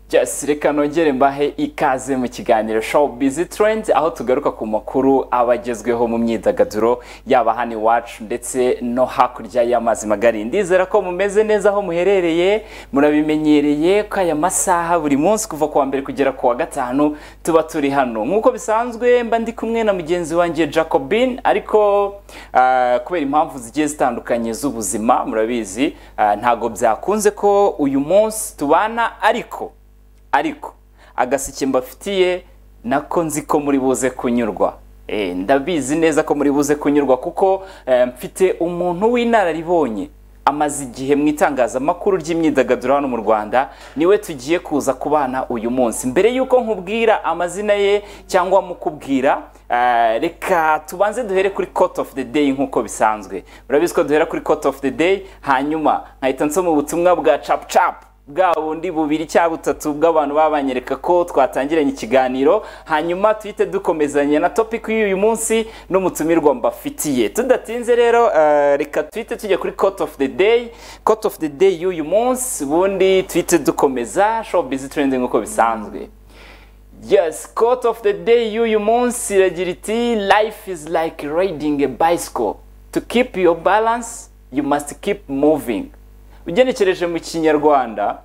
just reka nongere mbahe ikaze mu kiganiro show bizi trend aho tugaruka ku makuru aba agezweho mu myidagaduro yaba hano iwacu ndetse no hakurya y'amazi magari ndizera ko mumeze neza aho muherereye murabimenyereye ko aya masaha buri munsi kuva kuwa mbere kugera kuwa gatanu tuba turi hano nk'uko bisanzwe mba ndi kumwe na mugenzi wanjye jacobin ariko ah, kubera impamvu zigiye zitandukanye z'ubuzima murabizi ah, ntabwo byakunze ko uyu munsi tubana ariko ariko agaseke mbafitiye nako nzi ko muri buze kunyurwa Eh, ndabizi neza ko muri buze kunyurwa kuko eh, mfite umuntu w'inararibonye amaze igihe mu itangazamakuru ry'imyidagaduro hano mu rwanda niwe tugiye kuza kubana uyu munsi mbere y'uko nkubwira amazina ye cyangwa mukubwira eh, reka tubanze duhere kuri court of the day nk'uko bisanzwe murabizi ko duhera kuri court of the day hanyuma nkahita nsoma ubutumwa bwa cap cap bwa bundi bubiri cyangwa butatu bw'abantu babanyereka ko twatangiranye ikiganiro hanyuma tuhite dukomezanya na topic y'uyu munsi n'umutumirwa mbafitiye tudatinze rero eh, reka tuhite tujya kuri court of the day court of the day y'uyu munsi ubundi tuhite dukomeza show busy trending uko bisanzwe yes court of the day y'uyu munsi iragira iti life is like riding a bicycle to keep your balance you must keep moving ugenekereje mu kinyarwanda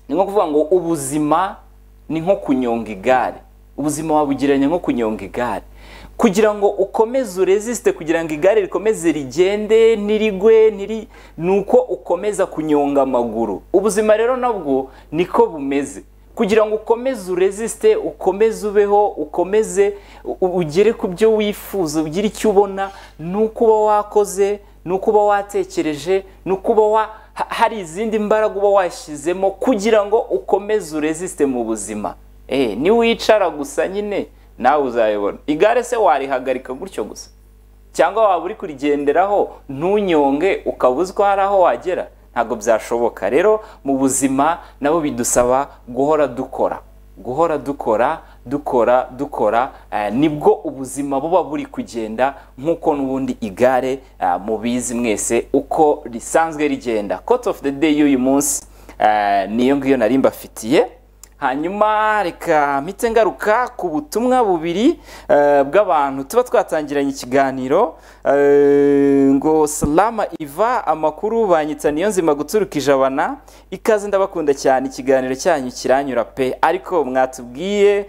ni nko kuvuga ngo ubuzima ni nko kunyonga igare ubuzima wabugiranye nko kunyonga igare kugira ngo ukomeze uresisite kugira ngo igare rikomeze rigende ntirigwe ntiri ni uko ukomeza kunyonga amaguru ubuzima rero nabwo niko bumeze kugira ngo ukomeze uresisite ukomeze ubeho ukomeze u- ugere ku byo wifuza ugire icyo ubona ni uko uba wakoze ni uko uba watekereje ni uko uba wa ha- hari izindi mbaraga uba washyizemo kugira ngo ukomeze uresisite mu buzima Eh, niwicara gusa nyine nawe uzayibona igare se warihagarika gutyo gusa cyangwa waba uri kurigenderaho ntunyonge ukaba uzi ko hari aho wagera ntabwo byashoboka rero mu buzima nabo bidusaba guhora dukora guhora dukora dukora dukora eh, nibwo ubuzima buba buri kugenda nk'uko n'ubundi igare eh, mubizi mwese uko risanzwe rigenda court of the day y'uyu munsi eh, niyo ngiyo nari mbafitiye hanyuma reka mpite ngaruka ku butumwa bubiri eh, bw'abantu tuba twatangiranye ikiganiro eh, ngo salama iva amakuru banyitsa niyo nzima guturuka ijabana ikaze ndabakunda cyane ikiganiro cyanyu kiranyura pe ariko mwatubwiye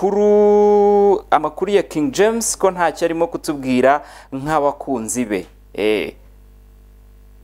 amakuru amakuru ya King James ko ntacyo arimo kutubwira nk'abakunzi be eh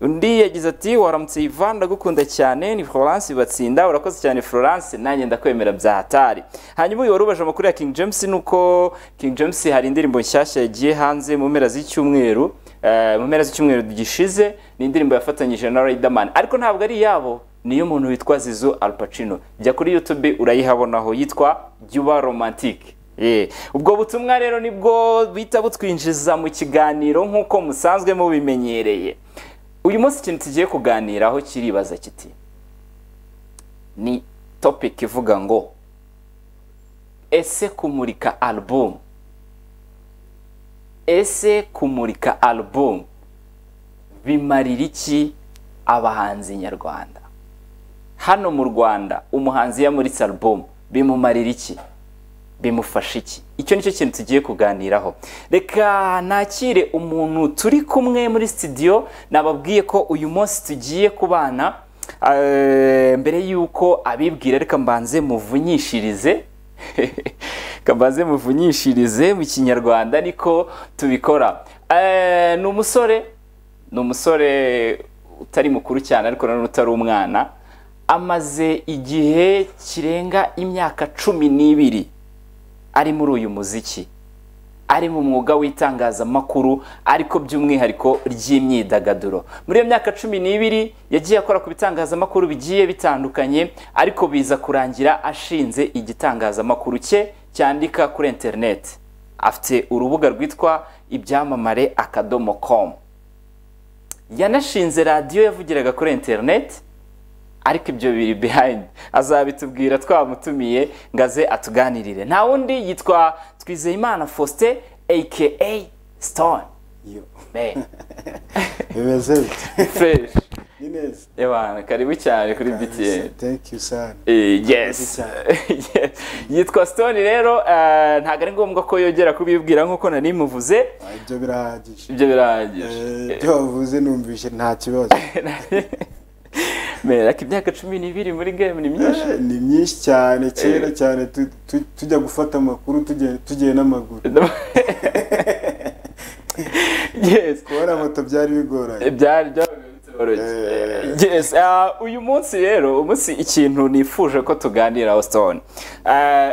undi yagize ati waramutse Ivan ndagukunda cyane ni Florence batsinda urakoze cyane Florence nanjye ndakwemera bya hatari hanyuma uyu wari ubaje amakuru ya King James nuko King James hari indirimbo nshyashya yagiye hanze mu mpera z'icyumweru eh, mu mpera z'icyumweru gishize ni indirimbo yafatanyije na Riderman ariko ntabwo ari iyabo niyo umuntu witwa Zizo Al Pacino jya kuri YouTube urayihabonaho yitwa Juba Romantique Eh, ubwo butumwa rero nibwo bita butwinjiza mu kiganiro nk'uko musanzwe mubimenyereye uyu munsi ikintu tugiye kuganiraho kiribaza kiti ni topic ivuga ngo ese kumurika album ese kumurika album bimarira iki abahanzi nyarwanda hano mu rwanda umuhanzi yamuritse album bimumarira iki bimufasha iki icyo nicyo kintu tugiye kuganiraho reka nakire umuntu turi kumwe muri studio nababwiye ko uyu munsi tugiye kubana eh, mbere y'uko abibwira reka mbanze muvunyishirize reka mbanze muvunyishirize mu kinyarwanda ariko tubikora Eh, ni umusore ni umusore utari mukuru cyane ariko nanone utari umwana amaze igihe kirenga imyaka cumi n'ibiri ari muri uyu muziki ari mu mwuga w'itangazamakuru ariko by'umwihariko ry'imyidagaduro muri iyo myaka cumi n'ibiri yagiye akora ku bitangazamakuru bigiye bitandukanye ariko biza kurangira ashinze igitangazamakuru cye cyandika kuri interineti afite urubuga rwitwa ibyamamare akadomo komu yanashinze radiyo yavugiraga kuri interineti ariko ibyo biri behind azabitubwira twamutumiye ngo aze atuganirire nta wundi yitwa twizeyimana faustin aka stone Yo. Man, Bimeze bite fresh nyine neza Ebana, karibu cyane kuri BTN. thank you sana Eh, yes Yes. yitwa stone rero eh, ntabwo ari ngombwa ko yongera kubibwira nk'uko nari muvuze Ah, ibyo birahagije ibyo Eh, birahagije ibyo wavuze numvise nta kibazo mera ko imyaka cumi n'ibiri muri game ni myinshi Eh, ni myinshi cyane kera cyane tu- tu- tujya gufata amakuru tugiye- tugiye n'amaguru yes kubona moto byari bigoranye byari byoroshye yes ah, uyu munsi rero umunsi ikintu nifuje ko tuganiraho stone Ah,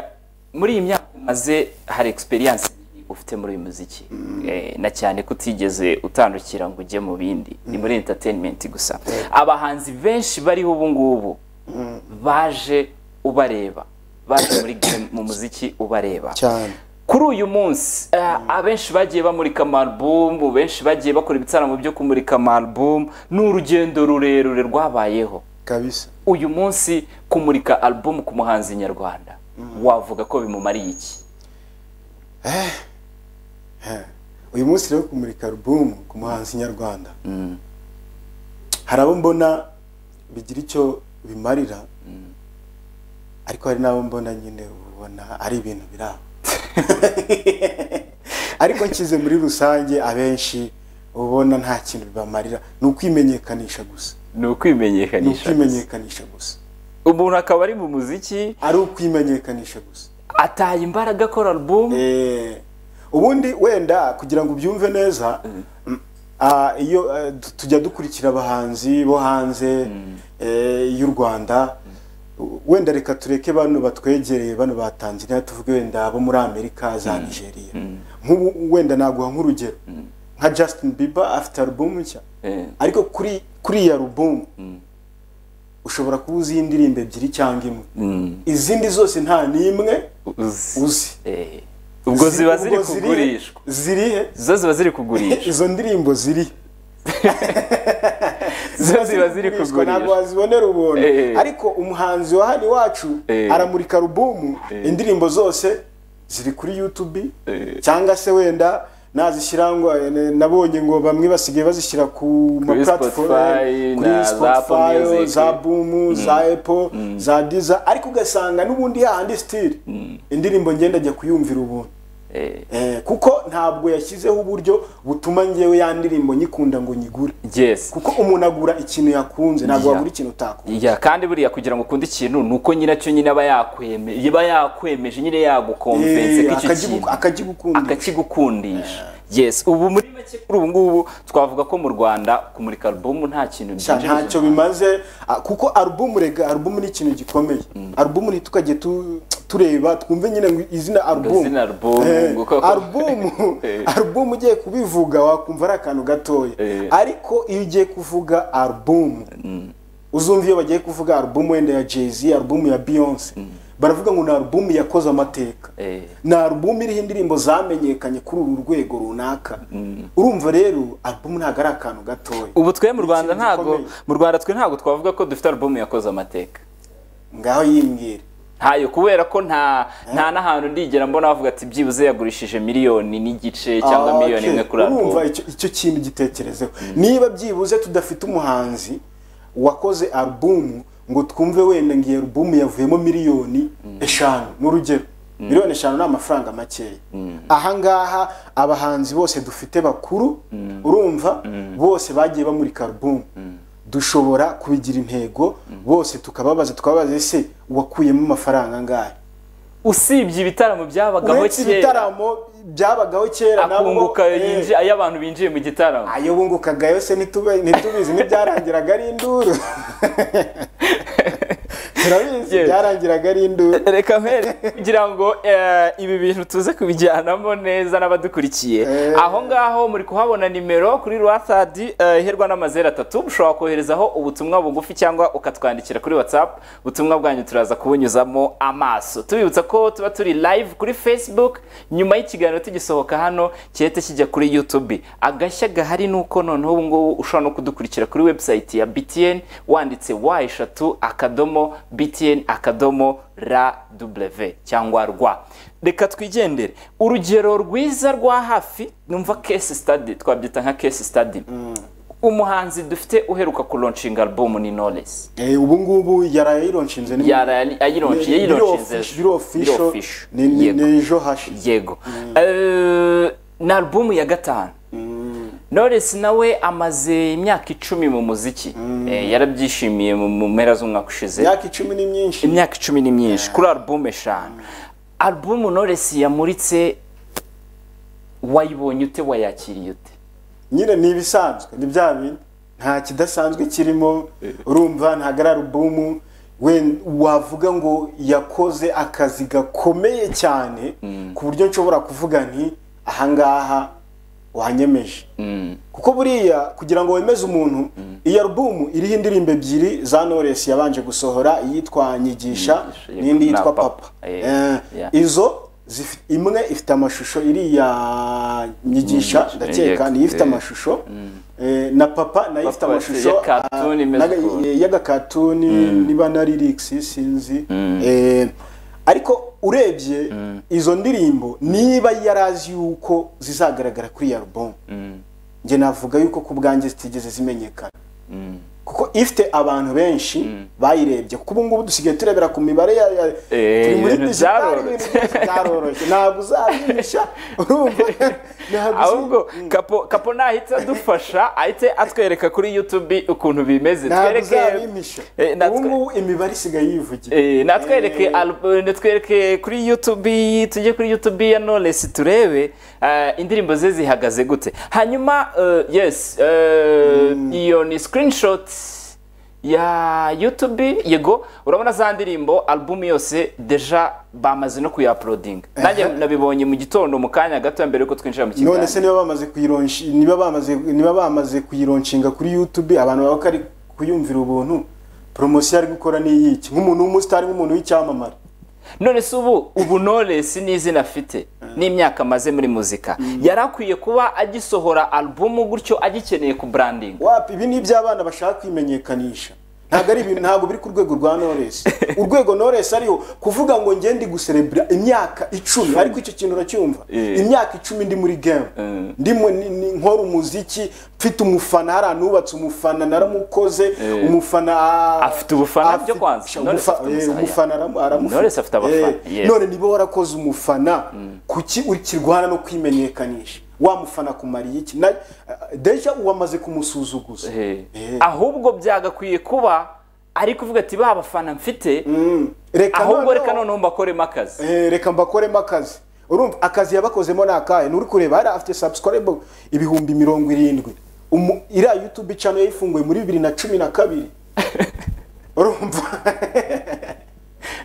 muri iyi myaka umaze hari experience ufite muri uyu muziki Eh, na cyane ko utigeze utandukira ngo ujye mu bindi ni muri entertainment gusa abahanzi benshi bariho ubu ngubu baje ubareba baje muri game mu muziki ubareba cyane kuri uyu munsi eh, abenshi bagiye bamurika amarubumu benshi bagiye bakora ibitaramo byo kumurika amarubumu ni urugendo rurerure rwabayeho kabisa uyu munsi kumurika arubumu ku muhanzi nyarwanda wavuga ko bimumariye iki uyu munsi rero kumurika album ku muhanzi nyarwanda hari abo mbona bigira icyo bimarira ariko hari n'abo mbona nyine ubona ari ibintu biri aho ariko nshyize muri rusange abenshi uba ubona nta kintu bibamarira ni ukwimenyekanisha gusa ni ni ukwimenyekanisha ukwimenyekanisha gusa umuntu akaba ari mu muziki ari ukwimenyekanisha gusa ataye imbaraga akora arubumu Eh, ubundi wenda kugira ngo ubyumve neza ah, iyo eh, tu- tujya dukurikira abahanzi bo hanze eh, y'u rwanda U- wenda reka tureke bano batwegereye bano ba tanzania tuvuge wenda abo muri amerika za nigeria nk'ubu wenda naguha nk'urugero nka justin bieber afite alubumu nshya Eh. ariko kuri kuri iyi alubumu ushobora kuba uzi indirimbo ebyiri cyangwa imwe izindi zose nta n'imwe Uzi. uzi Eh, ubwo ziba ziri ubwo kugurishwa zirihe zo ziba ziri kugurishwa izo ndirimbo ziri zo ziba ziri ntabwo kugurishwa wazibonera ubuntu Eh. ariko umuhanzi wa hano iwacu Eh. aramurika alubumu indirimbo zose ziri kuri youtube Eh. cyangwa se wenda nazishyira ngo eh, nabonye ngo bamwe basigaye bazishyira ku ma Kuri platform, Spotify, kuri na za Spotify, Apple Music. za bumu za apple za diza ariko ugasanga n'ubundi yahandi sitire indirimbo ngenda ajya kuyumvira ubuntu Eh, Eh, kuko ntabwo yashyizeho uburyo butuma njyewe ya ndirimbo nyikunda ngo nyigure yes kuko umuntu agura ikintu yakunze ntabwo Yeah. wagura ikintu utakunze Ya kandi buriya kugira ngo ukunde ikintu ni uko nyiracyo nyine aba yakweme aba yakwemeje nyine yagukomvense Eh, ko icyo akagigu- kintu akagigukunda akakigukundisha yes ubu muri make kuri ubu ngubu twavuga ko mu Rwanda kumurika alubumu nta kintu Sha, byinjiriza ntacyo bimaze ah, kuko alubumu rega alubumu ni ikintu gikomeye alubumu ntitukajye tu- tureba twumve nyine ngo izina alubumu izina alubumu, Eh, ngo koko- alubumu Eh. alubumu ugiye kubivuga wakumva ari akantu gatoya Eh. ariko iyo ugiye kuvuga alubumu uzumva iyo bagiye kuvuga alubumu wenda ya jay-z alubumu ya beyonce baravuga ngo ni alubumu yakoze amateka Eh. ni alubumu iriho indirimbo zamenyekanye kuri uru rwego runaka urumva rero alubumu ntabwo ari akantu gatoya ubu twe mu Rwanda ikintu ntago gikomeye. mu Rwanda twe ntago twavuga ko dufite alubumu yakoze amateka ngaho yimbwira ntayo kubera ko nta nta n'ahantu ndigera mbona bavuga ati byibuze yagurishije miliyoni n'igice cyangwa Ah, miliyoni okay. imwe kuri alubumu urumva icyo icyo kintu gitekerezeho niba byibuze tudafite umuhanzi wakoze alubumu ngo twumve wenda ngo iyo alubumu yavuyemo miliyoni eshanu ni urugero miliyoni eshanu ni amafaranga makeya ahangaha abahanzi bose dufite bakuru urumva bose bagiye bamurika alubumu dushobora kubigira intego bose tukababaza tukababaza ese wakuyemo amafaranga angahe usibye ibitaramo byabagaho uretse kera ibitaramo byabagaho kera nabo- akunguka eh, yinji- ayo abantu binjiye mu gitaramo ayo bungukaga yose ntitube- ntitubizi ntibyarangiraga ari induru turabizi Yes. byarangiraga ari induru reka mpere kugira ngo eh, ibi bintu tuze kubijyanamo neza n'abadukurikiye Eh. aho ngaho muri kuhabona nimero kuri rwatadi eh, iherwa n'amazeru atatu ushobora koherezaho ubutumwa bugufi cyangwa ukatwandikira kuri whatsapp ubutumwa bwanyu turaza kubunyuzamo amaso tubibutsa ko tuba turi live kuri facebook nyuma y'ikiganiro tugisohoka hano gihita kijya kuri youtube agashya gahari ni uko noneho ubu ngubu ushobora no kudukurikira kuri website ya btn wanditse wa eshatu akadomo btn akadomo ra w cyangwa rwa reka twigendere urugero rwiza rwa hafi numva case study twabyita nka case study umuhanzi dufite uheruka kuronshinga album ni Knowless Eh, ubu ngubu yarayironshinze ni yara ayironshi yayironshi biro official ni ni- yego ni ejo hashi yego Eh, ni album ya gatanu Knowless nawe amaze imyaka icumi mu muziki Eh, yarabyishimiye mu mu mpera z'umwaka ushize imyaka icumi ni myinshi imyaka icumi ni myinshi kuri album eshanu album Knowless yamuritse wayibonye ute wayakiriye ute nyine ni ibisanzwe ni bya bindi nta kidasanzwe kirimo urumva ntabwo ari alubumu we- wavuga ngo yakoze akazi gakomeye cyane ku buryo nshobora kuvuga nti ahangaha wanyemeje kuko buriya kugira ngo wemeze umuntu iyi alubumu iriho indirimbo ebyiri za Knowless yabanje gusohora iyitwa nyigisha Nyigisha, n'indi na yitwa Papa. papa Eh, Eh, yeah. izo zifi- imwe ifite amashusho iriya nyigisha Nyigisha, ndakeka eh, niyo ifite eh. amashusho amashusho eh, na papa nayo ifite Papa amashusho ya cartoon imeze ah, naga- ukuntu. y'agakatuni niba na lyrics sinzi eh, ariko urebye izo ndirimbo niba yarazi yuko zizagaragara kuri iyi album njye navuga yuko ku bwanjye zitigeze zimenyekana kuko ifite abantu benshi bayirebye kuko ubu ngubu dusigaye turebera ku mibare ya, ya Eh, turi muri ibintu digital, byaroroshye. ibintu byose byaroroshye ntabwo uzabihisha urumva ntabwo uzi- ahubwo kapo kapo nahita adufasha ahite atwereka kuri youtube ukuntu bimeze ntabwo twereke uzabimisha Eh, natwe- ubu ngubu imibare isigaye yivugira Eh, natwereke Eh, albu- natwereke kuri youtube tujye kuri youtube ya knowless turebe eh, indirimbo ze zihagaze gute hanyuma eh, yes eh, iyo ni screenshot ya youtube yego urabona za ndirimbo album yose deja bamaze no kuyaplodinga nanjye nabibonye mu gitondo mu kanya gato mbere yuko twinjira mu kiganiro none se niba bamaze kuyironshi niba bamaze niba bamaze kuyironshinga kuri youtube abantu baba bari kuyumvira ubuntu poromosiyo ari gukora ni iyiki nk'umuntu w'umusitari nk'umuntu w'icyamamare none se ubu ubu Knowless ni izina afite n'imyaka amaze muri muzika yari akwiye kuba agisohora alubumu gutyo agikeneye ku branding wapi ibi ni iby'abana bashaka kwimenyekanisha ntabwo ari ibintu ntabwo biri ku rwego rwa Knowless urwego Knowless ariho kuvuga ngo njye ndi guserebura imyaka icumi ariko icyo kintu uracyumva Eh. imyaka icumi ndi muri game ndi mu- ni- ni- nkora umuziki mfite umufana hari ahantu hubatse umufana naramukoze Eh. umufana Afite ubufana afite- byo kwanza. Sha, Knowless umufa- afite eh, umusaya. umufana aramu- aramufite Knowless afite abafana, Eh, yes. none niba warakoze umufana kuki ukirwana no kwimenyekanisha wa mufana kumariye iki Na- deja wamaze kumusuzuguza Eh. ahubwo byagakwiye kuba ari kuvuga ati ba bafana mfite reka ahubwo noneho- reka noneho mbakoremo akazi Eh, reka mbakoremo akazi urumva akazi yabakozemo ni akahe nturi kureba hari afite subscribe ibihumbi mirongo irindwi Umu- iriya youtube channel yayifunguye muri bibiri na cumi na kabiri urumva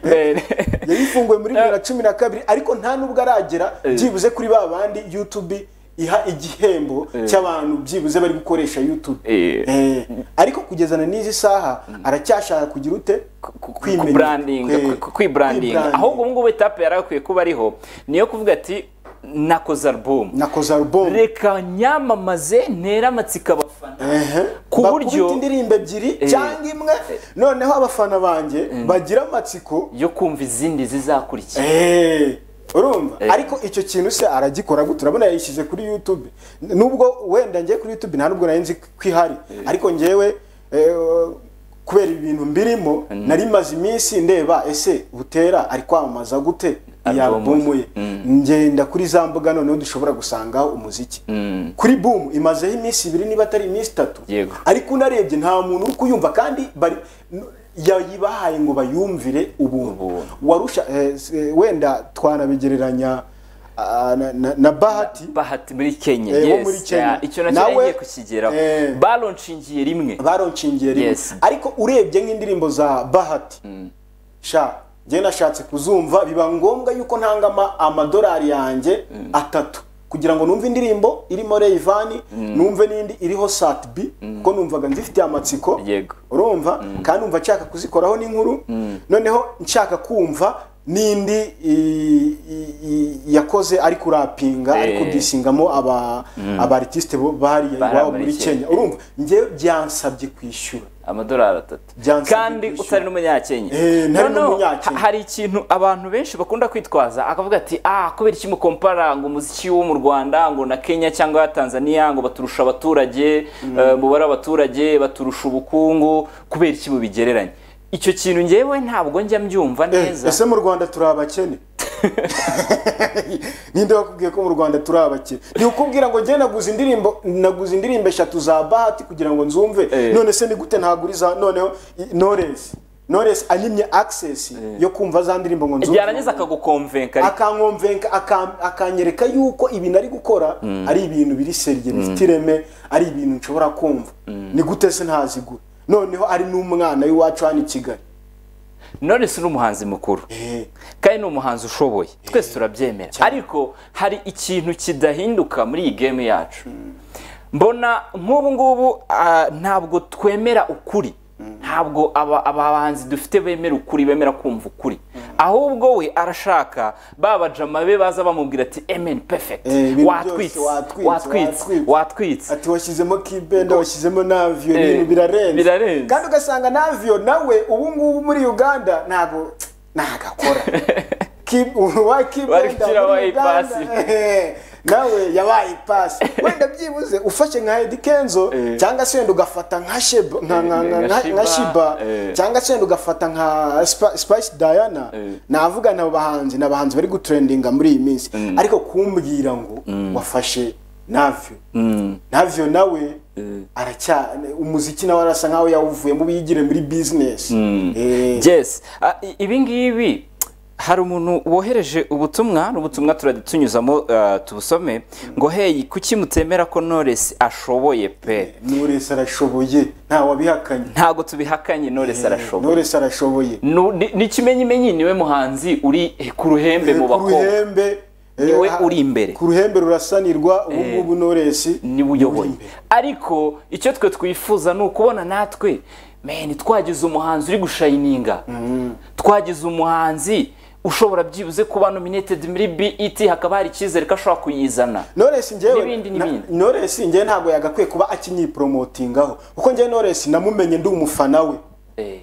yayifunguye muri bibiri na cumi na kabiri ariko nta nubwo aragera byibuze kuri ba bandi youtube iha igihembo cy'abantu byibuze bari gukoresha youtube Eh. Eh, ariko kugezana n'izi saha aracyashaka kugira ute Kwimenya. Kwe- kwibrandiga kwibrandinga. ahubwo ubungubu etape yari akwiye kuba ariho niyo kuvuga ati nakoze alubumu nakoze album reka nyamamaze ntere amatsiko abafana Ehe. Ku Bakubita buryo- indirimbo ebyiri cyangwa imwe noneho abafana banjye bagira amatsiko yo kumva izindi zizakurikira Eh, urumva ariko icyo kintu se aragikora gute urabona yayishyize kuri youtube nubwo wenda njye kuri youtube nta nubwo nari nzi ko ihari ariko njyewe eh, kubera ibintu mbirimo nari maze iminsi ndeba ese butera ari kwamamaza gute iyi Album ye. album ye ngenda kuri za mbuga noneho dushobora gusangaho umuziki kuri boom imazeho iminsi ibiri niba atari iminsi itatu Yego. ariko unarebye nta muntu uri kuyumva kandi bari n- yayibahaye ngo bayumvire ubuntu Ubuntu. warusha eh, s- eh, wenda twanabigereranya ah, na, na, na bahati bahati muri kenya Eh, wo yes muri Kenya. yeah, icyo nacyo Nawe- nagiye kukigeraho Eh. baronshingiye rimwe baronshingiye rimwe Yes. ariko urebye nk'indirimbo za bahati sha njye nashatse kuzumva biba ngombwa yuko ntangama amadolari yanjye atatu kugira ngo numve indirimbo irimo Rayvanny numve n'indi iriho Satbi kuko numvaga nzifitiye amatsiko Yego. urumva kandi numva nshaka kuzikoraho n'inkuru noneho nshaka kumva n'indi i- i- i- yakoze ari kurapinga Eh. ariko disingamo aba aba artiste bo bari Bari iwabo muri muri Kenya. Kenya urumva njyewe byansabye kwishyura amadolari atatu Byansabye kandi kwishyura. utari n'umunyakenya Eh, ntari Noneho, n'umunyakenya. ha- hari ikintu abantu benshi bakunda kwitwaza akavuga ati ah kubera iki mukompara ngo umuziki wo mu rwanda ngo na kenya cyangwa tanzania ngo baturusha abaturage eh, umubare w'abaturage baturusha ubukungu kubera iki mubigereranya icyo kintu ngewe ntabwo njya mbyumva Eh, neza ese mu rwanda turi abakene ninde wakubwiye ko mu rwanda turi abakene ntiukubwira ngo njye naguze indirimbo naguze indirimbo eshatu za bahati kugira ngo nzumve Eh. none se ni gute ntaguriza noneho i- knowless knowless anyimye access yo kumva za ndirimbo ngo nzumve yarangiza akagukomvenka ariko akankomvenka aka- akanyereka yuko ibintu ari gukora ari ibintu biri seriye bifite ireme ari ibintu nshobora kumva ni gute se ntazigura noneho ari n'umwana w'iwacu hano i kigali knowless ni umuhanzi mukuru Eh. kandi ni umuhanzi ushoboye twese turabyemera ariko hari ikintu kidahinduka muri iyi game yacu mbona nk'ubu ngubu ah, ntabwo twemera ukuri ntabwo aba aba bahanzi dufite bemera ukuri bemera kumva ukuri ahubwo we arashaka ba bajama be baza bamubwira ati amen perfect Eh, ibintu byose watwitse watwitse, watwitse watwitse." watwitse ati washyizemo kibenda washyizemo naviyo Eh, ibintu birarenze birarenze. kandi ugasanga naviyo nawe ubu ngubu muri uganda ntabwo ntagakora Ki- wa Bari kibenda gushyira muri wa uganda ipasi. eh, nawe yabaye ipasi wenda byibuze ufashe nka Eddy Kenzo Eh. cyangwa se wenda ugafata nka Sheba nka- nka- nka- Nka nka- Shiba, nka shiba eh. cyangwa se wenda ugafata nka Sp- Spice Diana Eh. navuga nabo bahanzi ni abahanzi bari gutrendinga muri iyi minsi ariko kumbwira ngo wafashe navyo navyo nawe aracya umuziki nawe arasa nkaho yawuvuyemo biyigire muri business Eh, Yes. Ah, i- ibi ngibi hari umuntu wohereje ubutumwa n'ubutumwa turajya tunyuzamo ah, tubusome ngo hey kuki mutemera ko Knowless ashoboye pe Knowless arashoboye nta wabihakanye ntabwo tubihakanye Knowless arashoboye Knowless arashoboye Nu- ni- ni ikimenyimenyi niwe muhanzi uri eh, ku ruhembe mu ku bakobwa ruhembe eh, Niwe ha- uri imbere. ku ruhembe rurasanirwa ubu ngubu Knowless niwe uyoboye uri imbere. ariko icyo twe twifuza ni ukubona natwe meni twagize umuhanzi uri gushayininga twagize umuhanzi ushobora byibuze kuba nominated muri BET hakaba hari icyizere ko ashobora kuyizana Knowless njyewe N'ibindi na- n'ibindi. Knowless njyewe ntabwo yagakwiye kuba akinyiporomotingaho kuko njyewe Knowless namumenye ndi umufana we Eh,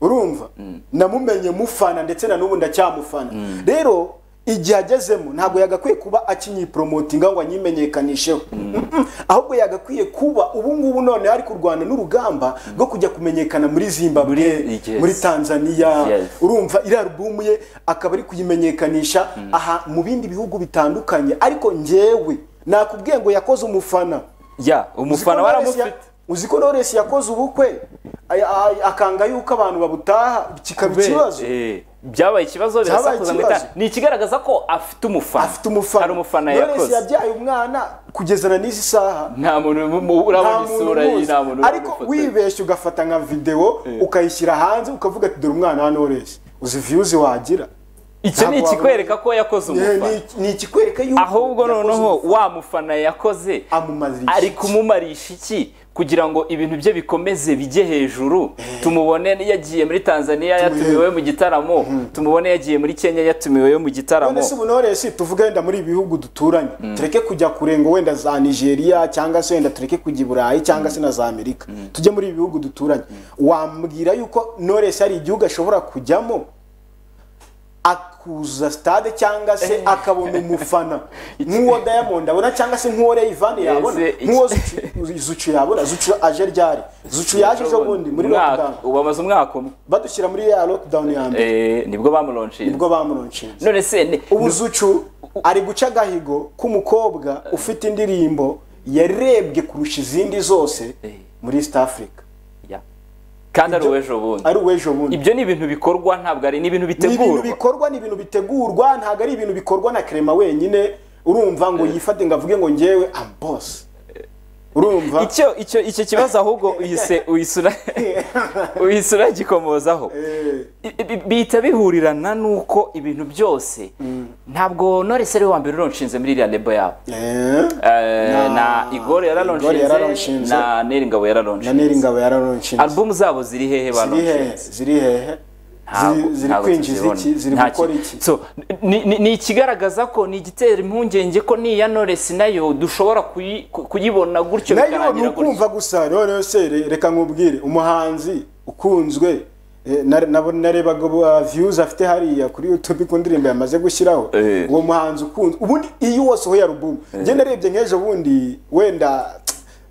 urumva namumenye mufana ndetse na n'ubu ndacyamufana rero igihe agezemo ntabwo yagakwiye kuba akinyiporomotinga ngo anyimenyekanisheho Mm-mm. ahubwo yagakwiye kuba ubu ngubu none ari kurwana n'urugamba rwo kujya kumenyekana muri zimbabwe Muri- yes. muri tanzania Yes. urumva iriya alubumu ye akaba ari kuyimenyekanisha aha mu bindi bihugu bitandukanye ariko njyewe nakubwiye ngo yakoze umufana ya umufana waramufite uzi ko Knowless yakoze ubukwe ay- ay- akanga yuko abantu babutaha kikaba ikibazo Eh, byabaye ikibazo Byabaye birasakuza ngo ikibazo. ita- ni ikigaragaza ko afite umufana afite umufana hari umufana Knowless yakoze yabyaye umwana kugezana n'izi saha nta muntu mu- mu- urabona isura ye umuzi. nta muntu ariko uramufotora. wibeshye ugafata nka videwo ukayishyira hanze ukavuga ati dore umwana wa Knowless uzi views wagira iki ni ntabwo ikikwereka ko yakoze Eh, umufana ni- ni ikikwereka yuko ahubwo yakoze noneho umufana. wa mufana yakoze amumarisha ari iki? kumumarisha iki kugira ngo ibintu bye bikomeze bijye hejuru tumubone yagiye muri tanzania yatumiwe mu gitaramo tumubone yagiye muri kenya yatumiwe mu gitaramo none se ubu Knowless tuvuge wenda muri ibi bihugu duturanye tureke kujya kure ngo wenda za nigeria cyangwa se wenda tureke kujya i burayi cyangwa se na za amerika tujye muri ibi bihugu duturanye wambwira yuko Knowless hari igihugu ashobora kujyamo akuza stade cyangwa se akabona umufana nk'uwo diamond abona cyangwa se nk'uwo Rayvanny yabona Ese iki- nk'uwo Zucu- zucu yabona zucu aje ryari zucu yaje ejo bundi muri Umwaka- lockdown ubu amaze umwaka umwe badushyira muri ya lockdown ya mbere Eh, nibwo bamuronshije nibwo bamuronshinze none se ni- ubuzucu ari guca agahigo k'umukobwa ufite indirimbo yarebwe kurusha izindi zose Eh. muri east africa Ya. kandi ari uw'ejo bundi ari uw'ejo bundi ibyo ni ibintu bikorwa ntabwo ari ni ibintu ni ibintu bitegurwa bikorwa ni ibintu bitegurwa ntabwo ari ibintu bikorwa na krema wenyine urumva ngo yifate ngo avuge ngo njyewe am boss urumva icyo icyo icyo kibazo ahubwo uyise uyisura uyisura gikomozaho Eh, I- i- bihita bihurirana n'uko ibintu byose ntabwo Knowless ari we wa mbere uronshinze muri iriya lebo yabo eh, Eh, Na- na igore Igor yararonshinze yararonshinze. na neri ngabo na neri yararonshinze ngabo yararonshinze alubumu zabo ziri hehe ziri hehe baronshinze ziri hehe ntabwo- ziri ntabwo kwinjiza tuzibona. iki? Ziri Nta gukora ki- iki? So, ni- ni ni ikigaragaza ko ni igitera impungenge ko niya Knowless nayo dushobora kuyi- ku- kuyibona gutyo nayo ni bikarangira gutyo. ukumva gusa noneho se re- reka nkubwire umuhanzi ukunzwe eh, na- nabo narebaga aba views afite hariya kuri youtube ku ndirimbo yamaze gushyiraho Eh. uwo muhanzi ukunzwe ubundi iyo wasohoye alubumu njye narebye nk'ejo bundi wenda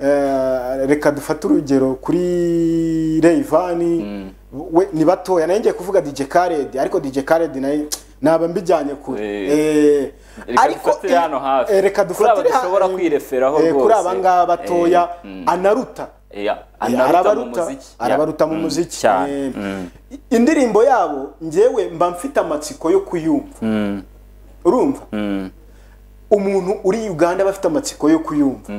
eh, reka dufate urugero kuri reyivani we- ni batoya nayo ngiye kuvuga dj karedi ariko dj karedi nayo naba mbijyanye kure Eh. Eh, Reka dufatire eh, hano hafi. eh, reka Kuri aba dufatire ha- dushobora eh, kwireferaho eh, kuri rwose. aba ngaba batoya Eh, mm. anaruta Yeah, Eh, anaruta mu arabaruta muziki. arabaruta mu Mm, muziki cyane. Eh, Mm. i- indirimbo yabo ngewe mba mfite amatsiko yo kuyumva urumva umuntu uri uganda aba afite amatsiko yo kuyumva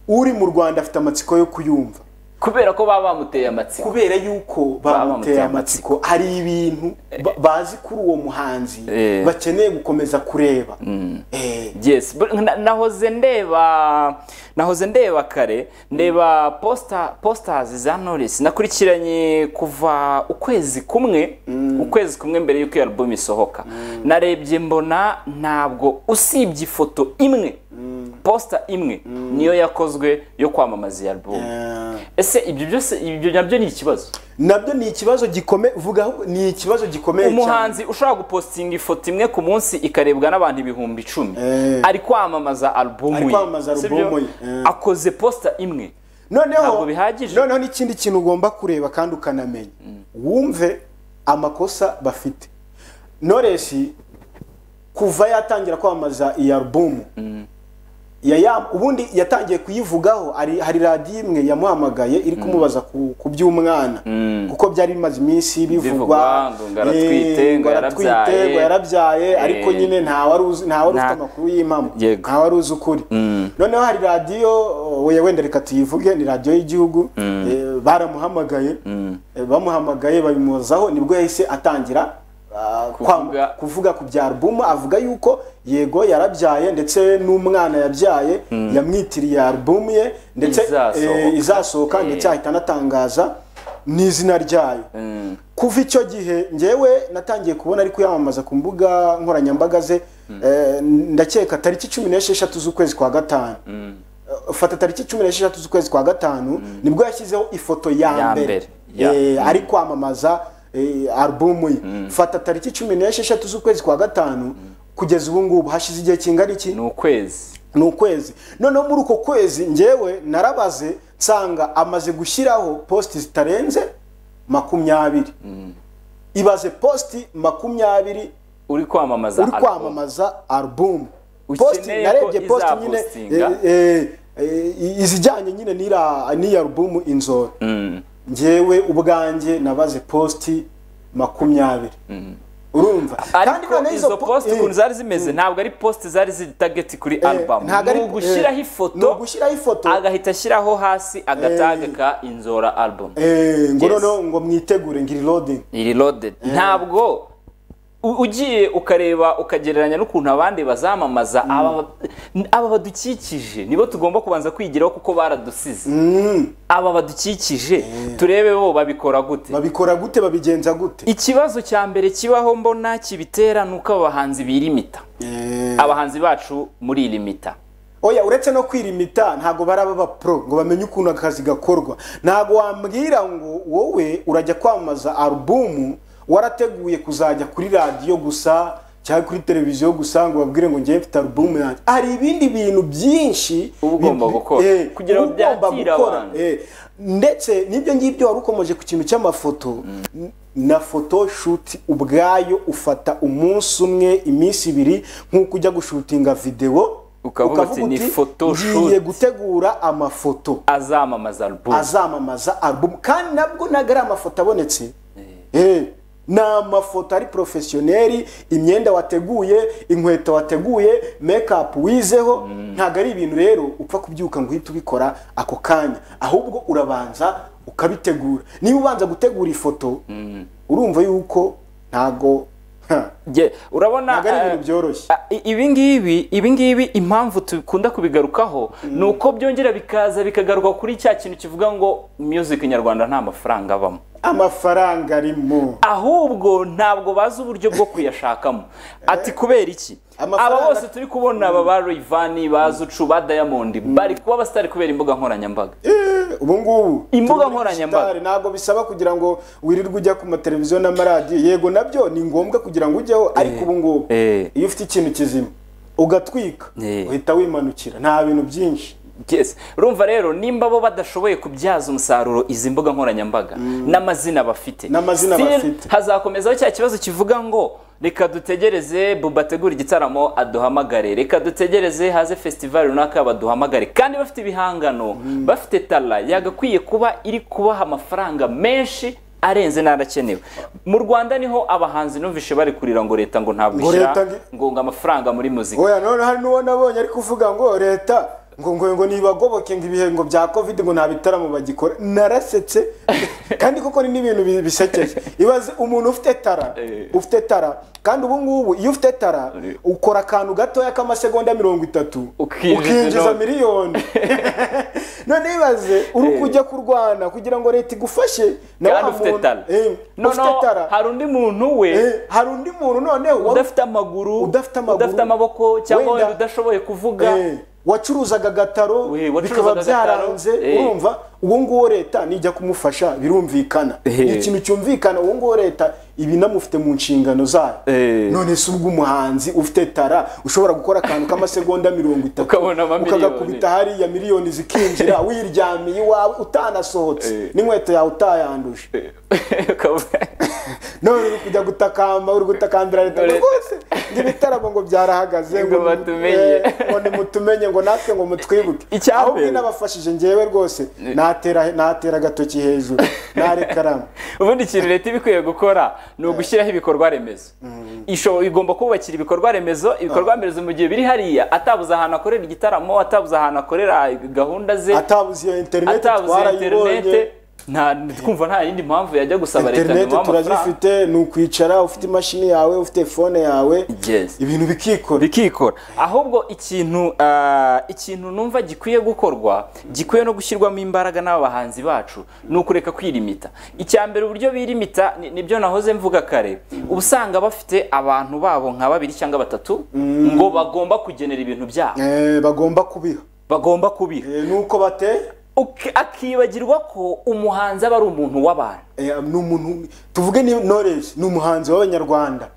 uri mu rwanda afite amatsiko yo kuyumva kubera ko baba bamuteye amatsiko kubera yuko bamuteye amatsiko hari ibintu ba- bazi kuri uwo muhanzi Eh. bakeneye gukomeza kureba Eh, yes but na- nahoze ndeba nahoze ndeba kare ndeba posta posters za Knowless nakurikiranye kuva ukwezi kumwe ukwezi kumwe mbere y'uko iyo album isohoka narebye mbona ntabwo usibye ifoto imwe poster imwe niyo yakozwe yo kwamamaza iyi album eh. ese ibyo byose ibyo nabyo ni ikibazo nabyo ni ikibazo gikomeye vuga ahubwo ni ikibazo gikomeye cyane umuhanzi ushobora gupostinga ifoto imwe ku munsi ikarebwa n'abantu ibihumbi icumi Eh. ari kwamamaza alubumu Ari kwamamaza sibyo? alubumu ye, eh. akoze posita imwe noneho Ntabwo bihagije. noneho n'ikindi kintu ugomba kureba kandi ukanamenya wumve amakosa bafite noresi kuva yatangira kwamamaza iyi alubumu ya- ya- ubundi yatangiye kuyivugaho hari hari radiyo imwe yamuhamagaye iri kumubaza ku, ku by'umwana kuko byari bimaze iminsi bivugwa Bivugwa, ngo ngo aratwite, eh, ngo aratwite, yarabyaye. ngo yarabyaye ariko Eh. nyine nta wari uzi nta wari ufite Nta- amakuru y'impamo Yego. nta wari uzi ukuri noneho hari radiyo we wenda reka tuyivuge ni radiyo y'igihugu eh, baramuhamagaye eh, bamuhamagaye babimuzaho nibwo yahise atangira ah, Kuvuga. kwam- kuvuga ku bya alubumu avuga yuko yego yarabyaye ndetse n'umwana yabyaye yamwitiriye alubumu ye ndetse Izasohoka. eh, izasohoka Eh. ndetse ahita anatangaza n'izina ryayo kuva icyo gihe ngewe natangiye kubona ari kuyamamaza ku mbuga nkoranyambaga ze eh, ndakeka tariki cumi n'esheshatu z'ukwezi kwa gatanu Eh, fata tariki cumi n'esheshatu z'ukwezi kwa gatanu nibwo yashyizeho ifoto ya Ya mbere mbere, ya. Eh, ari kwamamaza eh, alubumu ye fata tariki cumi n'esheshatu z'ukwezi kwa gatanu kugeza ubu ngubu hashize igihe kingana iki ni ukwezi ni ukwezi noneho muri uko kwezi ngewe narabaze nsanga amaze gushyiraho positi zitarenze makumyabiri ibaze positi makumyabiri uri kwamamaza uri alubumu. kwamamaza alubumu Ukeneye positi narebye ko positi nyine izapostinga. eh, eh, eh, izijyanye nyine n'ira- n'iyi alubumu inzora ngewe ubwanjye nabaze positi makumyabiri urumva ariko noneho izo po- posite eh, ukuntu zari zimeze ntabwo ari posite zari ziri tageti kuri eh, alubumu ntabwo ari- ni ugushyiraho eh, ifoto ni ugushyiraho ifoto agahita ashyiraho hasi agataga ka inzora alubumu Eh, ngo Yes. noneho ngo mwitegure ngiri loading iri loaded ntabwo u- ugiye ukareba ukagereranya n'ukuntu abandi bazamamaza aba aba badukikije nibo tugomba kubanza kwigiraho kuko baradusize aba badukikije turebe bo babikora gute babikora gute babigenza gute ikibazo cya mbere kibaho mbona kibitera ni uko abahanzi birimita Eh, abahanzi bacu muri iri mita oya uretse no kwirimita ntabwo baraba ba pro ngo bamenye ukuntu akazi gakorwa ntabwo wambwira ngo wowe urajya kwamamaza alubumu warateguye kuzajya kuri radiyo gusa cyangwa kuri televiziyo gusa ngo babwire ngo ngiye mfite alubumu yanjye hari ibindi bintu byinshi Uba ugomba bi- gukora, eh, kugira ngo uba ugomba byakire gukora, abantu. eh, ndetse n'ibyo ngibyo wari ukomeje ku kintu cy'amafoto na photoshoot ubwayo ufata umunsi umwe iminsi ibiri nk'uko ujya gushutinga videwo Ukavuga uti, "Ni photoshoot." ngiye gutegura amafoto azamamaza alubumu azamamaza album kandi nabwo ntabwo ari amafoto abonetse Eh, ni amafoto ari porofesiyoneri imyenda wateguye inkweto wateguye mekapu wizeho ntabwo ari ibintu rero upfa kubyuka ngo uhite ubikora ako kanya ahubwo urabanza ukabitegura niba ubanza gutegura ifoto urumva yuko ntabwo ha, Nge- urabona ntabwo ari eh, ibintu byoroshye Ah, i- ibingibi ibingibi impamvu tukunda kubigarukaho ni uko byongera bikaza bikagaruka kuri cya kintu kivuga ngo music nyarwanda nta mafaranga abamo amafaranga arimo ahubwo ntabwo bazi uburyo bwo kuyashakamo ati kubera iki Amafaranga- aba bose turi kubona aba ba Rayvanny ba Zucu ba Diamond bari kuba basitari kubera imbuga nkoranyambaga Eh, ubu ngubu Imbuga turi muri nkoranyambaga. digitale, ntabwo bisaba kugira ngo wirirwe ujya ku mateleviziyo n'amaradiyo yego nabyo ni ngombwa kugira ngo ujyeho ariko ubu ngubu eh. iyo ufite ikintu kizima ugatwika Eh. uhita wimanukira nta bintu byinshi Yes. Urumva rero nimba bo badashoboye kubyaza umusaruro izi mbuga nkoranyambaga n'amazina bafite N'amazina Still, bafite. hazakomezaho cya kibazo kivuga ngo reka dutegereze buba ategura igitaramo aduhamagare reka dutegereze haze festival runaka baduhamagare kandi bafite ibihangano bafite tala yagakwiye kuba iri kubaha amafaranga menshi arenze n'arakenewe mu rwanda niho abahanzi numvishe bari kurira ngo leta ngo ntabwo Ngo ishyira leta nge- ngo ngo amafaranga muri muzika oya none hari n'uwo nabonye ari kuvuga ngo leta ngo ngo ngo nibagoboke ngo ibihe ngo bya covid ngo nta bitaramo bagikora narasetse kandi koko ni n'ibintu bi- bisekeje ibaze umuntu ufite tara Eh. ufite tara kandi ubu ngubu iyo ufite tara Eh. ukora akantu gatoya k'amasegonda mirongo itatu Ukinjiza ukinjiza inote. miliyoni none ibaze uri kujya kurwana kugira ngo leta igufashe na kandi wa ufite muntu- tala eh, ufite noneho tara hari undi muntu we Eh, hari undi muntu noneho wari udafite amaguru udafite amaguru, amaboko cyangwa wenda- wenda udashoboye kuvuga Eh, wacuruzaga agataro Eh, wacuruzaga bikaba agataro, byaranze eh. urumva uwo nguwo leta nijya kumufasha birumvikana Eh. ni ikintu cyumvikana uwo nguwo leta ibinamufite mu nshingano zayo Eh. none se ubwo umuhanzi ufite tara ushobora gukora akantu k'amasegonda mirongo itatu Ukabona amamiliyoni. ukagakubita hariya miliyoni zikinjira wiryamiye iwawe utanasohotse Eh. n'inkweto yawe utayanduje Ukaba- none uri kujya gutakamba uri gutakambira leta ngo Leta. rwose ngo ibitaramo ngo byarahagaze Ngo batumenye. eh, ngo ntimutumenye ngo natwe ngo mutwibuke Icya ahubwo mbere. inabafashije njyewe rwose natera natera agatoki hejuru narekaramu ubundi ikintu leta iba ikwiye gukora ni ugushyiraho ibikorwa remezo Isho- igomba kubakira ibikorwa remezo ibikorwa remezo mu gihe biri hariya atabuze ahantu akorera igitaramo atabuze ahantu akorera gahunda ze atabuze iyo interineti atabuze twarayibonye interinete nta twumva nta yindi mpamvu yajya gusaba leta interineti nyuma y'amafaranga turazifite ni ukwicara ufite imashini yawe ufite fone yawe Yes. ibintu bikikora bikikora ahubwo ikintu ah, ikintu numva gikwiye gukorwa gikwiye no gushyirwamo imbaraga n'abahanzi bacu ni ukureka kwirimita icya mbere uburyo birimita ni- nibyo nahoze mvuga kare uba usanga bafite abantu babo nka babiri cyangwa batatu ngo bagomba kugenera ibintu byabo Eh, bagomba kubiha bagomba kubiha Eh, nuko bate Uki- akibagirwa ko umuhanzi aba ari umuntu w'abantu eh, ni umuntu tuvuge ni knowledge ni umuhanzi w'abanyarwanda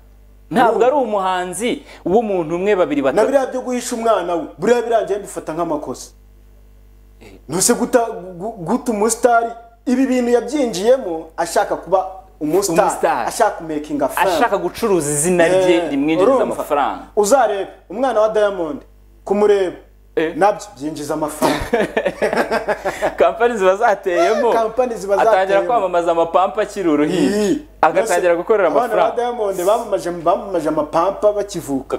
ntabwo ari umuhanzi w'umuntu umwe babiri na batatu biriya byo guhisha umwana we buriya birangiye mbifata nk'amakosa ntuse guta gu- guta umusitari ibi bintu yabyinjiyemo ashaka kuba umusitari Umusitari. ashaka kumekinga ashaka gucuruza izina rye rimwinjiriza amafaranga uzarebe umwana wa diamond kumureba Eh. nabyo byinjiza amafaranga kampani ziba zateyemo Kampani ziba atangira zateyemo. kwamamaza amapampa akiri uruhinja Ii. agatangira Mbese gukorera abana ba amafaranga diamond bamamaje bamamaje amapampa bakivuka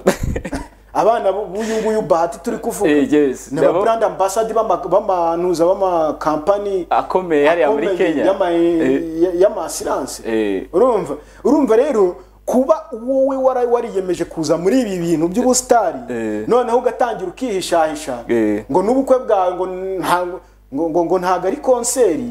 abana b'uyu nguyu bahati turi kuvuga Eh, yes. ni aba Nabo- brand ambassador b'ama- b'amanuza b'amakampani akomeye hariya muri akomeye kenya y'ama- Eh, y- y'amasiranse Eh. urumva urumva rero kuba wowe wara- wariyemeje kuza muri ibi bintu by'ubusitari Eh. noneho ugatangira ukihishahisha Eh. ngo n'ubukwe bwawe ngo nta- ngo- ngo- ngo ntabwo ari konseri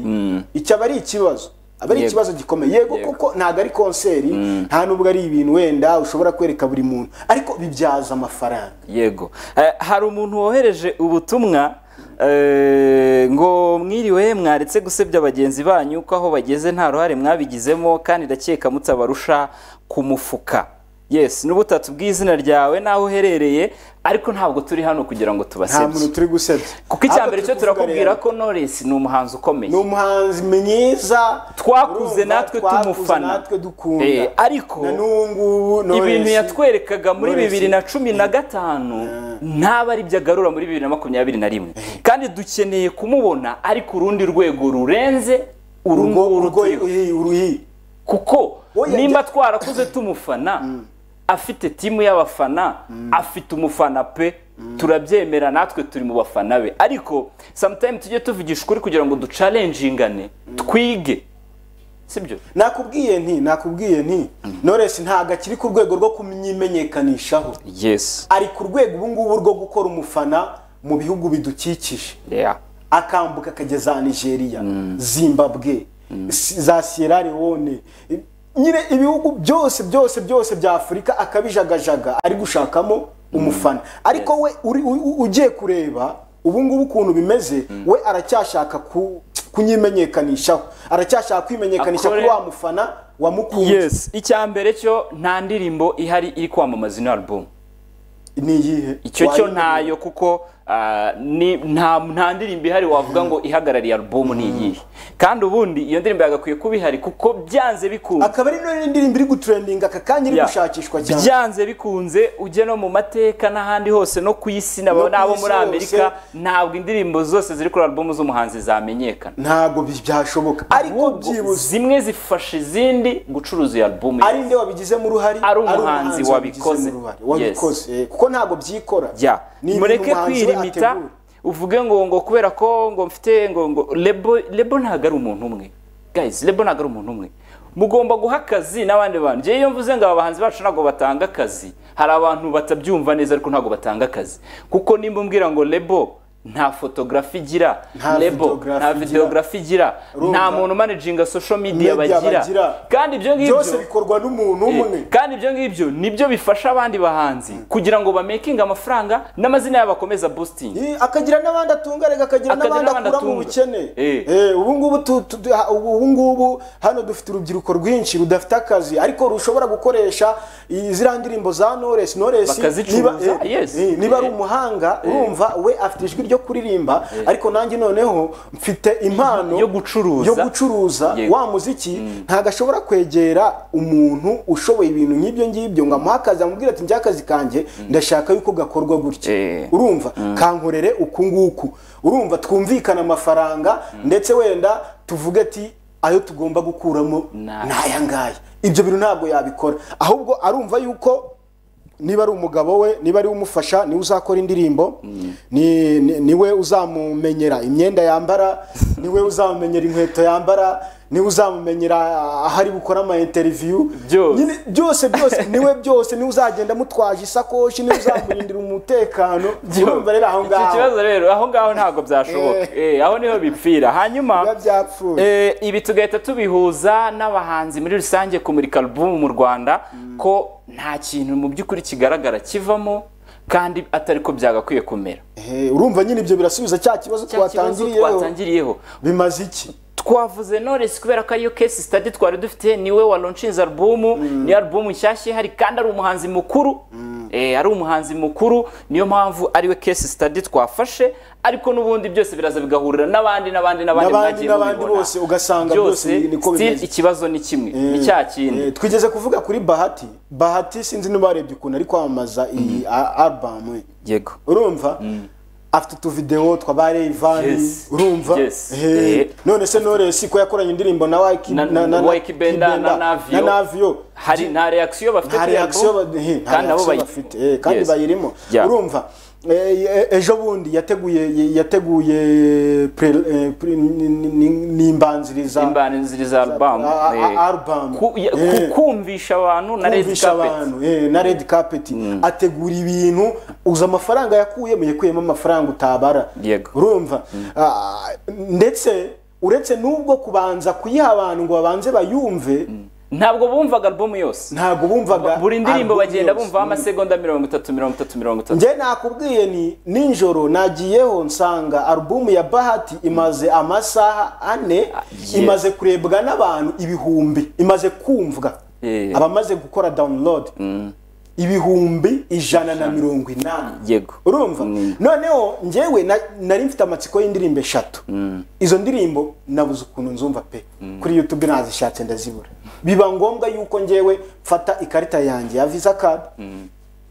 iki aba ari ikibazo aba ari Yego. ikibazo gikomeye yego Yego. kuko ntabwo ari konseri nta nubwo ari ibintu wenda ushobora kwereka buri muntu ariko bibyaza amafaranga yego Eh, hari umuntu wohereje ubutumwa eh, ngo mwiriwe mwaretse gusebya bagenzi banyu ko aho bageze nta ruhare mwabigizemo kandi ndakeka mutabarusha ku mufuka yes n'ubutatu bw'izina ryawe n'aho uherereye ariko ntabwo turi hano kugira ngo nta tubasebye muntu turi gusebya kuko icya Ahubwo mbere turi cyo kuvuga turakubwira rero, ko Knowless ni umuhanzi ukomeye ni umuhanzi mwiza Twakuze urumva, natwe tumufana. natwe dukunda Eh, ariko na n'ubu ngubu Knowless- ibintu yatwerekaga muri Knowless. bibiri na cumi na gatanu ntabwo ari byo agarura muri bibiri na makumyabiri na rimwe kandi dukeneye kumubona ari ku rundi rwego rurenze uru urwo nguru urwo turiho uruhi uruhi kuko Oya, njye- nimba twarakuze tumufana afite timu y'abafana afite umufana pe turabyemera natwe turi mu bafana be ariko sometime tujye tuvugisha ukuri kugira ngo ducalengingane twige sibyo nakubwiye nti nakubwiye nti Knowless ntabwo akiri ku rwego rwo kumyimenyekanishaho yes ari ku rwego ubu ngubu rwo gukora umufana mu bihugu bidukikije yeah. akambuka akageza Nigeria Zimbabwe si- za sierra leone I- nyine ibihugu byose byose byose bya afurika akabijagajaga ari gushakamo umufana ariko we uri u- u- ugiye kureba ubu ngubu ukuntu bimeze we aracyashaka ku- kunyimenyekanishaho aracyashaka kwimenyekanisha Akore- kuri wa mufana wamukunze yes icya mbere cyo nta ndirimbo ihari iri kwamamaza ino album ni iyihe icyo cyo Wayimenya. ntayo kuko ah, ni- nta nta ndirimbo ihari wavuga ngo ihagarariye album ni iyihe kandi ubundi iyo ndirimbo yagakwiye kuba ihari kuko byanze bikunze akaba ari none indirimbo iri gutrendinga aka kanya iri Ya. gushakishwa cyane byanze bikunze ujye no mu mateka n'ahandi hose no ku isi No nabo ku n'abo isi muri hose. amerika ntabwo indirimbo zose ziri kuri album z'umuhanzi zamenyekana ntabwo bi- byashoboka ariko Ahubwo byibuze zimwe zifasha izindi gucuruza iyo album ari nde wabigizemo uruhare Ari umuhanzi wabigizemo wabikoze. uruhare, Yes. wabikoze eh, kuko ntabwo byikora jya Ni ibintu mureke umuhanzi we kwirimita ategura. uvuge ngo ngo kubera ko ngo mfite ngo ngo lebo lebo ntabwo ari umuntu umwe guys lebo ntabwo ari umuntu umwe mugomba guha akazi n'abandi bantu njyewe iyo mvuze ngo aba bahanzi bacu ntabwo batanga akazi hari abantu batabyumva neza ariko ntabwo batanga akazi kuko nimba umbwira ngo lebo nta fotogarafi igira Nta lebo photography nta igira. videogarafi igira nta Urumva? muntu managinga social media Media bagira bagira. kandi ibyo ngibyo byose bikorwa n'umuntu umwe kandi ibyo ngibyo nibyo bifasha abandi bahanzi kugira ngo bamekinge amafaranga n'amazina yabo akomeza boosting Eh, akagira n'abandi atunga rega akagira Akagira n'abandi n'abandi akura mu atunga. bukene Eh. Eh, ubu ngubu tu- tu- tu- ha- ubu ubu ngubu hano dufite urubyiruko rwinshi rudafite akazi ariko rushobora gukoresha i- ziriya ndirimbo za Knowless Knowless Bakazicuruza, niba, eh, yes. eh, niba ari Eh. umuhanga urumva we afite ijwi ryo kuririmba ariko nanjye noneho mfite impano Yo gucuruza. yo gucuruza Yego. wa muziki ntabwo ashobora kwegera umuntu ushoboye ibintu nk'ibyo ngibyo ngo amuhe akazi amubwire ati njye akazi kanjye ndashaka yuko gakorwa gutya Eh. urumva kankorere uku nguku urumva twumvikana amafaranga ndetse wenda tuvuge ati ayo tugomba gukuramo Nah. ni aya ngaya ibyo bintu ntabwo yabikora ahubwo arumva yuko niba ari umugabo we niba ari we umufasha niwe uzakora indirimbo ni- ni- niwe uzamumenyera imyenda yambara niwe uzamumenyera inkweto yambara niwe uzamumenyera aho ari bukora ama interview Byose. Nyine byose byose niwe byose niwe uzagenda mutwaje isakoshi niwe uzamurindira umutekano urumva rero aho Icyo ngaho kibazo rero aho ngaho ntabwo byashoboka Eh, aho niho bipfira hanyuma biba byapfuye Eh, ibi tugahita tubihuza n'abahanzi muri rusange kumurika album mu Rwanda ko nta kintu mu by'ukuri kigaragara kivamo kandi atari ko byagakwiye kumera Eh, urumva nyine ibyo birasubiza cya kibazo Cya kibazo twatangiriyeho twatangiriyeho bimaze iki twavuze Knowless kubera ko ariyo case study twari dufite niwe walonshinze albumu ni albumu nshyashya ihari kandi ari umuhanzi mukuru eh, ari umuhanzi mukuru niyo mpamvu ariwe case study twafashe ariko n'ubundi byose biraza bigahurira n'abandi n'abandi n'abandi N'abandi, mwagiye n'abandi mubibona. bose ugasanga byose niko still bimeze. ikibazo ni kimwe ni cya kindi Eh, twigeze kuvuga kuri bahati bahati sinzi nibarebye ukuntu ari kwamamaza iyi a- album we yego urumva afite utuvidewo twabaye ivani Yes. urumva Yes. Eh, Eh. none se Knowless ko yakoranye indirimbo na Waiki- Na- na- na- Waiki Benda na Benda, Navio. Navio. hari nta reaction bafite nta kuri reaction album, ba- eh, nta kandi nabo reaction bayi- bafite eh, kandi Yes. bayirimo Yeah. urumva eh, eh, ejo bundi yateguye yateguye pre- eh, pre- ni- ni- ni- nimbanziriza imbanziriza album a- a- eh, album. ku- ya- Eh. ku- kumvisha abantu na red kumvisha carpet abantu eh, na red carpet ategura ibintu uza amafaranga yakuyemo yakuyemo amafaranga utabara Yego. urumva Ah, ndetse uretse n'ubwo kubanza kuyiha abantu ngo babanze bayumve ntabwo bumvaga album yose ntabwo bumvaga buri ndirimbo album bagenda yose. bumvaho amasegonda mirongo itatu mirongo itatu mirongo itatu njye nakubwiye ni ninjoro nagiyeho nsanga alubumu ya bahati imaze amasaha ane yes. imaze kurebwa n'abantu ibihumbi imaze kumvwa Eh. abamaze gukora download ibihumbi ijana na mirongo inani yego urumva noneho njyewe na- nari mfite amatsiko y'indirimbo eshatu izo ndirimbo nabuze ukuntu nzumva pe kuri youtube nazishatse ndazibura biba ngombwa yuko njyewe mfata ikarita yanjye ya visa card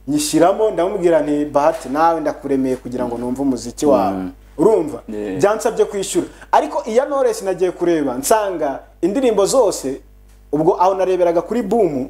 nyishyiramo ndamubwira nti bahati nawe ndakuremeye kugira ngo numve umuziki wawe urumva Yeah. byansabye kwishyura ariko iya Knowless nagiye kureba nsanga indirimbo zose ubwo aho nareberaga kuri bumu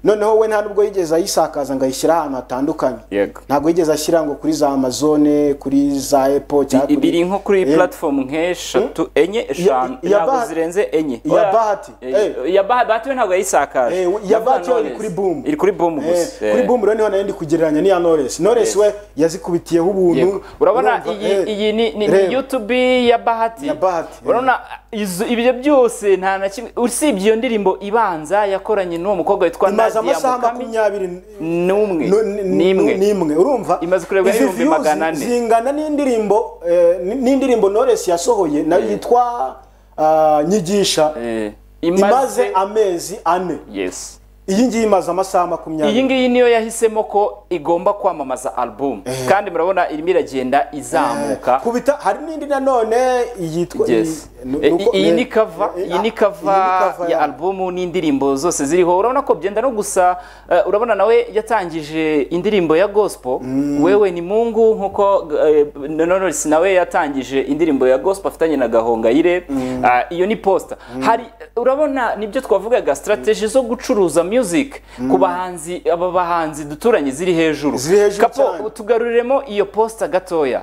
noneho we nta nubwo yigeze ayisakaza ngo ayishyire ahantu hatandukanye Yego. ntabwo yigeze ashyira ngo kuri za amazone kuri za epo cyangwa I- biri nko kuri Eh, platform nk'eshatu enye eshanu iya ntabwo Bahati- zirenze enye iya Oya, Bahati, eh, eh. iya Bahati Bahati we ntabwo yayisakaje Eh, we- iya Ndavuga Bahati yo iri Knowless. kuri Boom. iri kuri boom Eh, gusa kuri Eh. bumbu rero niho nayo ndi kugereranya n'iya noresi noresi we yazikubitiyeho Yego. ubuntu urabona urumva, iyi eh, iyi ni, ni, reba. ni YouTube ya Bahati Ya Bahati, urabona izo- ibyo byose nta na kimwe usibye iyo ndirimbo ibanza yakoranye n'uwo mukobwa witwa imaze Nadia amasaha Mukami makumyabiri n'umwe no- ni- ni- n'imwe n'imwe urumva Imaze kurebwa izi n'ibihumbi views magana ane. zingana n'indirimbo eh, n- n'indirimbo noresi yasohoye nayo yitwa ah, nyigisha Eh, imaze amezi ane yes iyi ngiyi imaze amasaha makumyabiri iyi ngiyi niyo yahisemo ko igomba kwamamaza album kandi murabona irimo iragenda izamuka kubita hari n'indi nanone yitwa Yes. iyi- nu- Eh, nuko- iyi ni eh, cover eh, iyi ah, ni cover ya albumu n'indirimbo zose ziriho urabona ko byenda no gusa eh, urabona nawe yatangije indirimbo ya gospel wewe ni mungu nkuko eh, Knowless nawe yatangije indirimbo ya gospel afitanye na gahongayire Ah, iyo ni poster hari urabona nibyo twavugaga strategy zo gucuruza music ku bahanzi aba bahanzi duturanye ziri hejuru Ziri hejuru kapo cyane. tugaruriremo iyo poster gatoya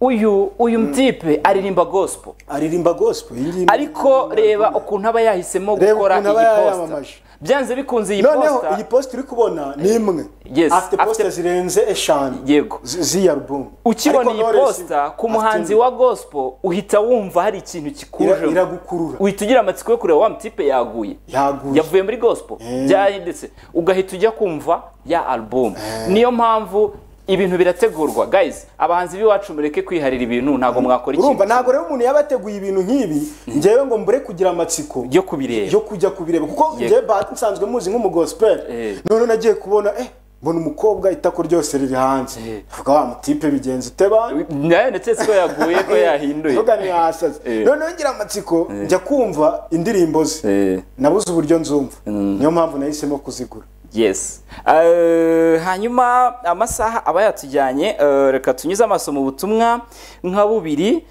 uyu uyu mtipe aririmba gospel aririmba gospel iyi ngiyi ariko reba ukuntu aba yahisemo Reba gukora iyi ukuntu aba posta yayamamaje. byanze bikunze iyi noneho posta iyi post uri kubona ni imwe Yes, afite poster afite- zirenze eshanu yego zi- z'iyi album ukibona Ariko iyi Knowless posta ku afite muhanzi indi. wa gospel uhita wumva hari ikintu Ira- kikuje iragukurura uhita ugira amatsiko yo kureba wa mtipe yaguye yaguye yavuye muri gospel byahindutse ugahita ujya kumva ya album niyo mpamvu ibintu birategurwa guys abahanzi b'iwacu mureke kwiharira ibintu ntabwo mwakora urumva ikintu ntabwo rero umuntu yaba yateguye ibintu nk'ibi ngewe ngo mbure kugira amatsiko yo kubireba yo kujya kubireba kuko Yego. njye bahati nsanzwe muzi nk'umugospel Eh. none nagiye kubona eh mbona umukobwa itako ryose riri hanze vuga wa mutipe bigenza ute bana nayo ndetse ko yaguye ko yahinduye vuga ntiyasaze Eh. noneho ngira amatsiko njya kumva indirimbo ze Eh. nabuze uburyo nzumva niyo mpamvu nahisemo kuzigura yes Eh, hanyuma amasaha aba yatujyanye eh, reka tunyuze amaso mu butumwa nka bubiri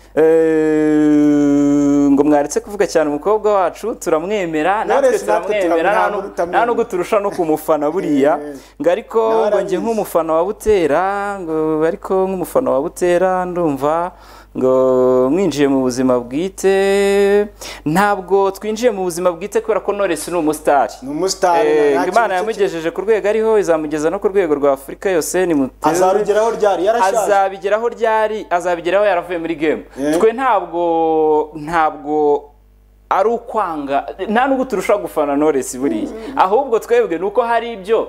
Eh, ngo mwaretse kuvuga cyane umukobwa wacu turamwemera natwe Knowless natwe turamwemera turamwemera, nta nu- utamwemera. nta nubwo turusha no kumufana buriya Eh. ngo ariko Nawe ngo njye arabizi. nk'umufana wa butera ngo ariko nk'umufana wa butera ndumva ngo mwinjiye mu buzima bwite ntabwo twinjiye mu buzima bwite kubera ko Knowless ni umusitari ni umusitari Eh, nta ngo kintu imana cye yamugejeje ku rwego ariho izamugeza no ku rwego rwa afurika yose ni kiri- azarugeraho ryari yarashaje azabigeraho ryari azabigeraho yaravuye muri game Eh. twe ntabwo ntabwo ari ukwanga nta nubwo turusha gufana Knowless buriya ahubwo twebwe ni uko hari ibyo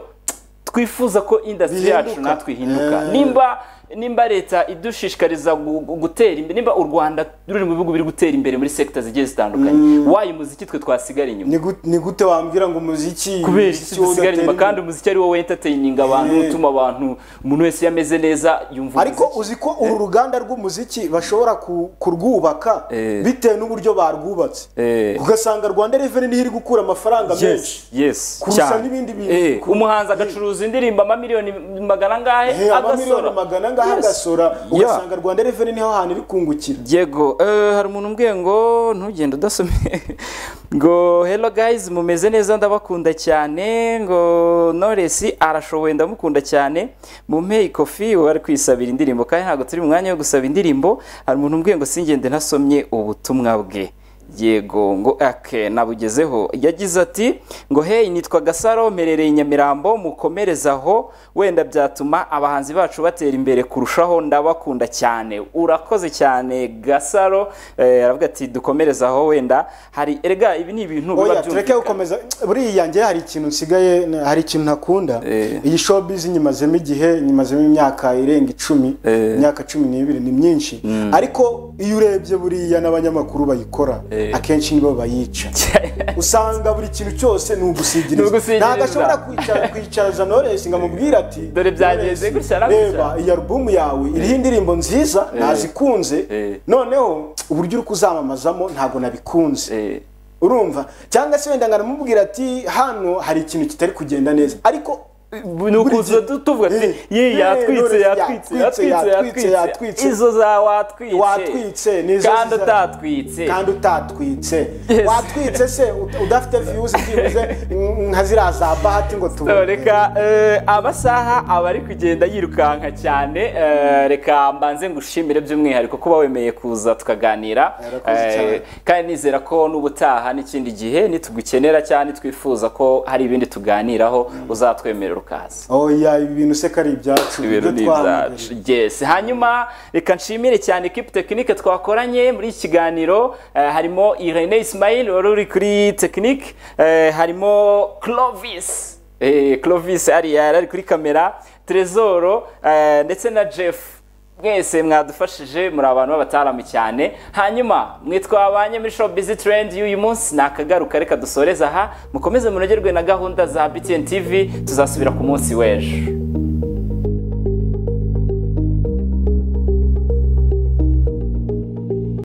twifuza ko industry yacu Bihinduka. natwe ihinduka Eh. nimba nimba leta idushishikariza gu- gu- gutera imbere nimba u rwanda ruri mu bihugu biri gutera imbere muri sekita zigiye zitandukanye wayo muziki twe twasigara inyuma Ni gut- ni gute wambwira ngo umuziki kubera umuziki isi wowe dusigara inyuma udatera kandi umuziki ari wowe entertaining abantu Eh. utuma abantu umuntu wese iyo ameze neza yumva ariko umuziki. uzi ko uru ruganda rw'umuziki bashobora ku- kurwubaka Eh. bitewe n'uburyo barwubatse Eh. ugasanga rwanda reveni iri gukura amafaranga menshi yes yes kurusha cyane. n'ibindi bintu. Eh, Ku- umuhanzi agacuruza indirimbo amamiliyoni magana angahe Eh, amamiliyoni agasora magana angahe Yes. agasora Yeah. ugasanga rwanda reveni niho hantu iri kungukira Diego, eh, hari umuntu umbwiye ngo ntugende udasome ngo hello guys mumeze neza ndabakunda cyane ngo Knowless arashoboye ndamukunda cyane mumpe ikofi ubu ari kwisabira indirimbo kandi ntabwo turi mu mwanya wo gusaba indirimbo hari umuntu umbwiye ngo singende ntasomye ubutumwa bwe yego ngo ake nabugezeho yagize ati ngo hey nitwa gasaro mperereye i nyamirambo mukomereze aho wenda byatuma abahanzi bacu batera imbere kurushaho ndabakunda cyane urakoze cyane gasaro Eh, aravuga ati dukomereze aho wenda hari erega ibi ni ibintu biba oya tureke byumvikana gukomeza buriya njye hari ikintu nsigaye hari ikintu ntakunda Eh. iyi showbiz nyimazemo igihe nyimazemo imyaka irenga icumi Eh. imyaka cumi n'ibiri ni myinshi ariko iyo urebye buriya n'abanyamakuru bayikora Eh. akenshi nibo bayica usanga buri kintu cyose ni Ni ugusigiriza ugusigiriza. ntabwo ashobora kwicara- kwicaraza Knowless ngo amubwire ati Dore byagenze "Knowless, gutya na gutya." reba iyi alubumu yawe iriho indirimbo nziza nazikunze Eh. noneho uburyo uri kuzamamazamo ntabwo nabikunze Eh, urumva cyangwa se wenda nkanamubwira ati hano hari ikintu kitari kugenda neza ariko nukuza tuvuga ati ye yatwitse yatwitse yatwitse yatwitse izo za watwitse watwitse nizo kandi utatwitse kandi utatwitse watwitse se udafite views byibuze nka ziriya za bahati ngo tubone reka eh, amasaha aba ari kugenda yirukanka cyane eh, reka mbanze ngushimire by'umwihariko kuba wemeye kuza tukaganira Yarakoze Eh, cyane. kandi nizera ko n'ubutaha n'ikindi gihe nitugukenera cyane twifuza ko hari ibindi tuganiraho uzatwemerera ukaza oya ibi bintu se ko ari ibyacu ibintu ni ibyo ibyacu twamubereye yes hanyuma reka nshimire cyane ekipi tekinike twakoranye muri iki kiganiro eh, harimo irene ismail wari uri kuri tekinike eh, harimo clovis eh, clovis ari yari ari kuri kamera trezoro eh, ndetse na jeff mwese mwadufashije muri abantu b'abataramu cyane hanyuma mwe twabanye muri shop busy trend y'uyu munsi ni akagaruka reka dusoreze aha mukomeze munogerwe na gahunda za btn tv tuzasubira ku munsi w'ejo